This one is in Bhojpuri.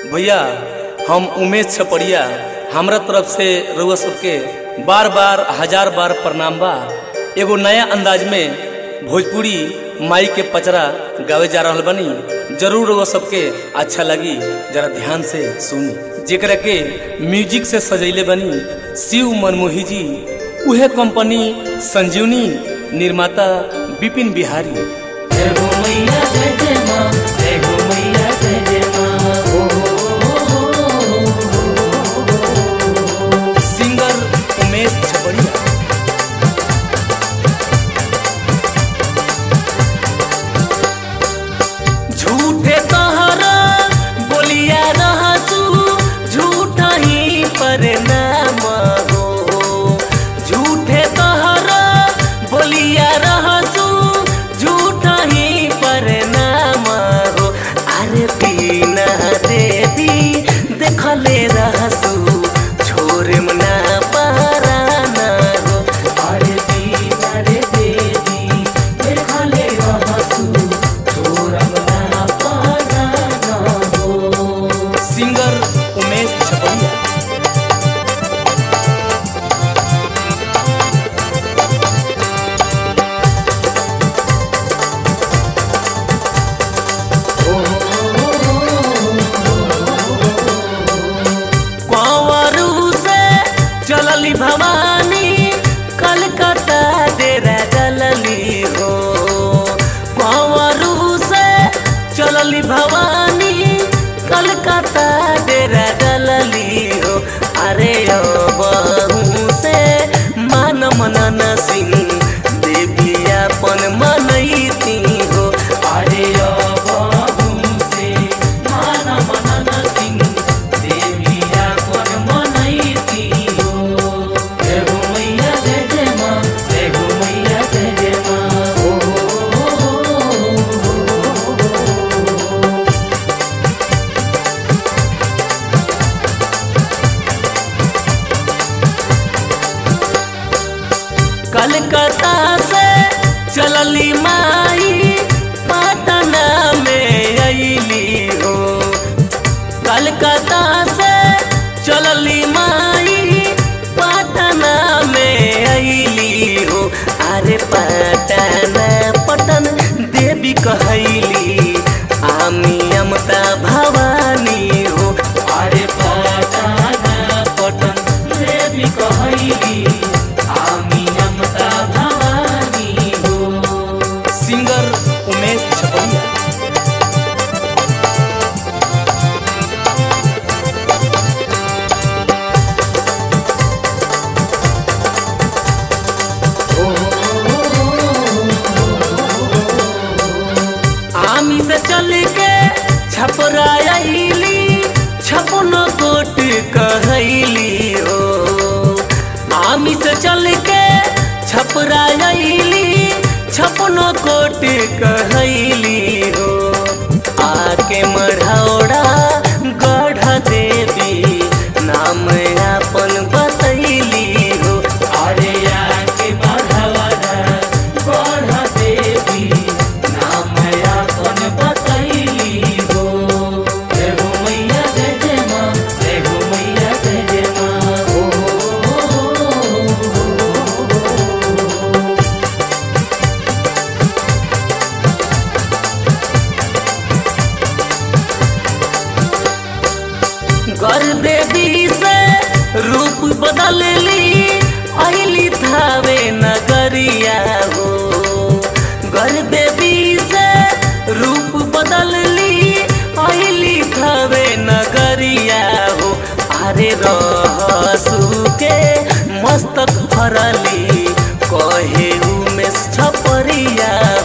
भैया हम उमेश छपड़िया हमरा तरफ से रउआ सबके बार बार हजार बार प्रणाम बा एगो नया अंदाज में भोजपुरी माई के पचरा गावे जा रहल बनी जरूर रउआ सबके अच्छा लगी जरा ध्यान से सुनी जेकरा के म्यूजिक से सजैले बनी शिव मनमोही जी उहे कंपनी संजीवनी निर्माता विपिन बिहारी जय हो मैया जय जय माँ जय हो मैया जय जय माँ ओ सिंगर उमेश छपड़िया झूठे तहरा बोलिया रहसू झूठा ही पर नाम हो झूठे तहरा बोलिया रहसू झूठा ही पर नाम हो अरे बिना देवी देखले रहसू छोरे मना पाराना हो अरे बिना रे देवी देखले रहसू छोरम ना पाराना हो सिंगर उमेश छपड़िया कंवरू से चलली भवानी कलकत्ता डेरा डलली हो कंवरू से चलली भवानी कलकत्ता डेरा डलली हो अरे ओ बहू से मान मनन सिंह देवी अपन मनैती हो अरे ओ बहू से मान मनन सिंह देवी अपन मनैती हो जय हो मैया जय जय माँ जय हो मैया जय जय माँ ओ कलकत्ता से चलली माई पटना में अली हो कलकत्ता से चलली माई पटना में अली हो अरे पटना पटन देवी कहली आमी अमता भवानी हो अरे पटना पटन देवी कहली आमी अमता भवानी हो सिंगर उमेश छपड़िया आमी से चल के छपराइली छपन कोट कहली हो आमी से चल के छपराइली छपन कोट कहली हो आके मढ़ौड़ा गढ़ देवी नाम अपन बतैली हो अरे आके मढ़ौड़ा गढ़ देवी नाम अपन बतैली हो जय हो मैया जय जय माँ जय हो मैया जय जय माँ ओ गर देवी से रूप बदल ली अली थावे नगरिया हो गर देवी से रूप बदल ली अली थावे नगरिया हो अरे रहसू के मस्तक भरली कहे उमेश छपरिया